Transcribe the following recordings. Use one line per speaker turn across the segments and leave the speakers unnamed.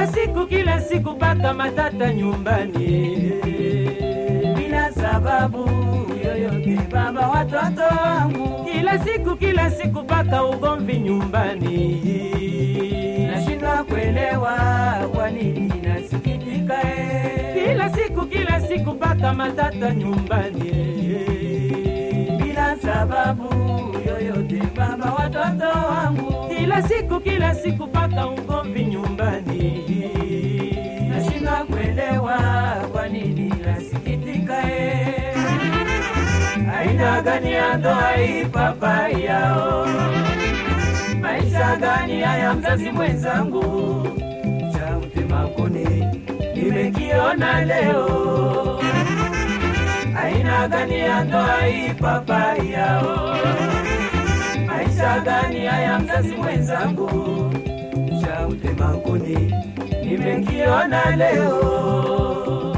kila siku kila siku paka matata nyumbani
bila sababu yoyote baba watoto wangu
kila siku kila siku paka ugomvi nyumbani
nashindwa kuelewa kwa nini nasikitika eh.
kila siku kila siku paka matata nyumbani
bila sababu yoyote baba watoto wangu
kila siku kila siku paka ugomvi nyumbani
nashindwa kuelewa kwa nini nasikitika eh. aina gani ya ndoa hii papa yao maisha gani haya mzazi mwenzangu cha mtema kuni nimekiona leo aina gani ya ndoa hii papa yao maisha gani haya mzazi mwenzangu cha mtema kuni nimekiona leo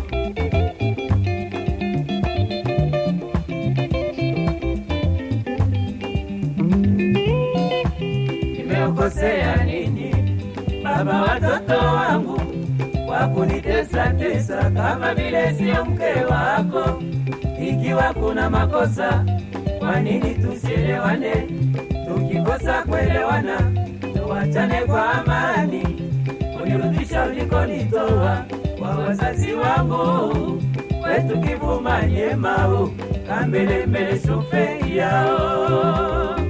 nimeokosea nini baba watoto wangu kwa kunitesa tesa kama vile sio mke wako ikiwa kuna makosa kwa nini tusielewane tukikosa kuelewana tuwachane kwa amani unirudisha ulikonitoa kwa wazazi wangu kwetu kivuma nyemau kambelembele shofe yao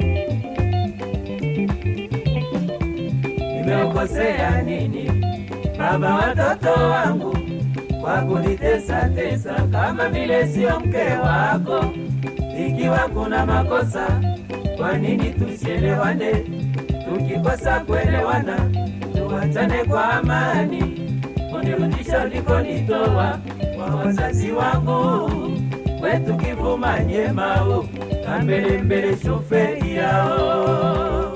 nimeokosea nini baba watoto wangu kwa kunitesa tesa kama vile sio mke wako ikiwa kuna makosa kwa nini tusielewane tukikosa kuelewana tuwachane kwa amani unirudisha ulikonitoa kwa wazazi wangu kwetu kivuma nyemau kambelembele shofe yao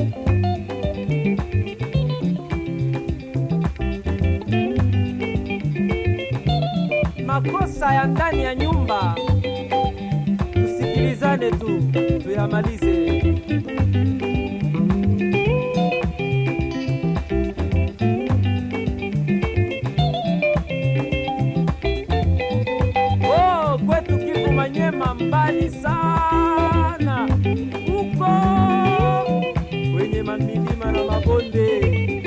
makosa ya ndani ya nyumba tusikilizane tu tuyamalize oh, kwetu Kivu Manyema mbali sana huko kwenye mamilima na mabonde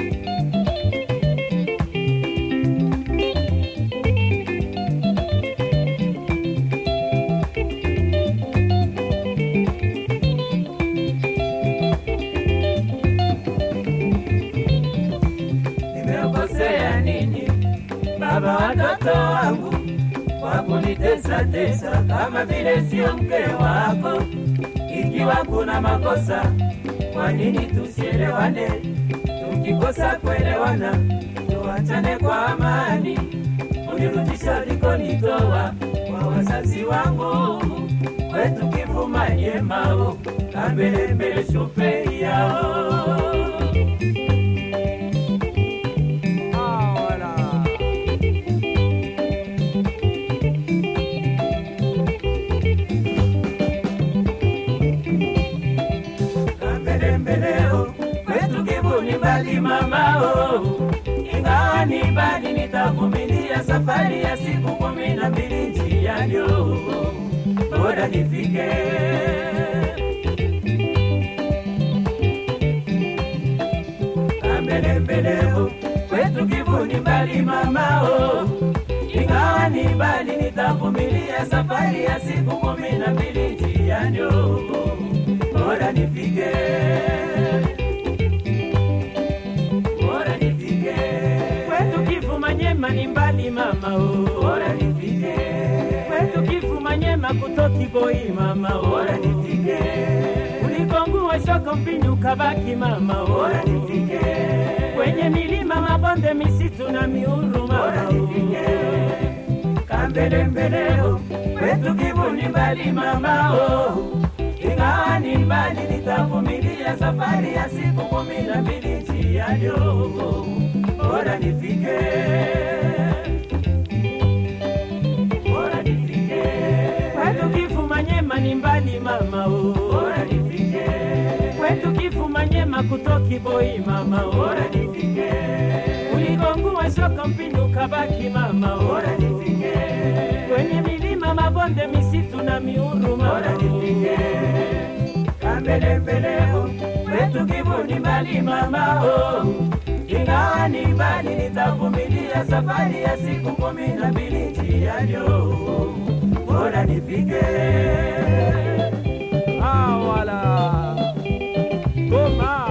nimeokosea nini baba watoto wangu kwa kunitesa tesa kama vile sio mke wako ikiwa kuna makosa kwa nini tusielewane tukikosa kuelewana tuachane kwa amani unirudisha ulikonitoa kwa wazazi wangu kwetu kivuma nyemao kambelembele shofe yao
Ah, wala.
mbelembeleo kwetu kivuni mbali mamao ingawa ni mbali nitavumilia safari ya siku kumi na mbili njianyo bora nifike mbelembeleo kwetu kivuni mbali mamao ingawa ni mbali nitavumilia safari ya siku kumi na mbili njianyo bora nifike bora nifike
kwetu Kivu Manyema ni mbali mama oh.
bora nifike
kwetu Kivu Manyema kutoki boi mama oh.
bora nifike
ulikongua shoko mpinyu kabaki mama oh.
bora nifike
kwenye milima mabonde misitu na miuru
bora
mama
nifike kambelembeleo kwetu kivuni mbali mamao ingawa ni mbali nitavumilia safari ya siku kumi na mbili njianyo bora nifike bora nifike
kwetu Kivu Manyema ni mbali mama oh.
bora nifike
kwetu Kivu Manyema kutoki boi mama oh.
bora nifike
ulikongu mkono mpinduka baki mama,
bora nifike
kwenye milima, mabonde, misitu na miuruma,
bora nifike kambelembele kwetu Kivu ni mbali mama, oh. ingawa ni mbali, nitavumilia safari ya siku kumi na mbili njiani, oh. bora nifike
Ah, wala Goma.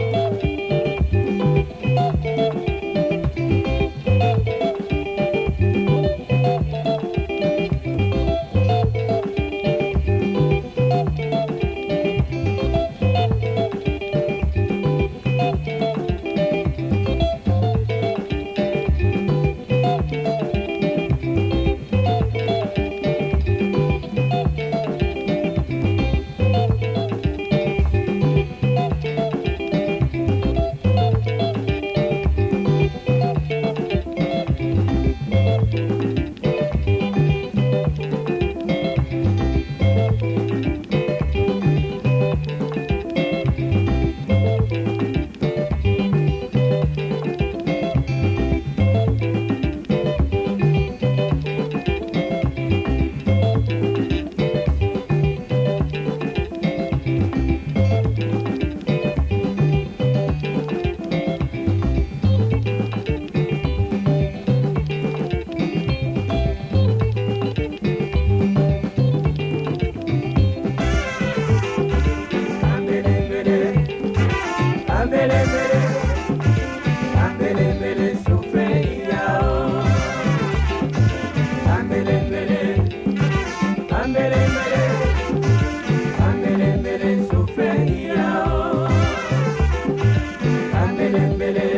Ambelembele, ambelembele, ambelembele, sufrei yao. Ambelembele, ambelembele, ambelembele, sufrei yao. Ambelembele,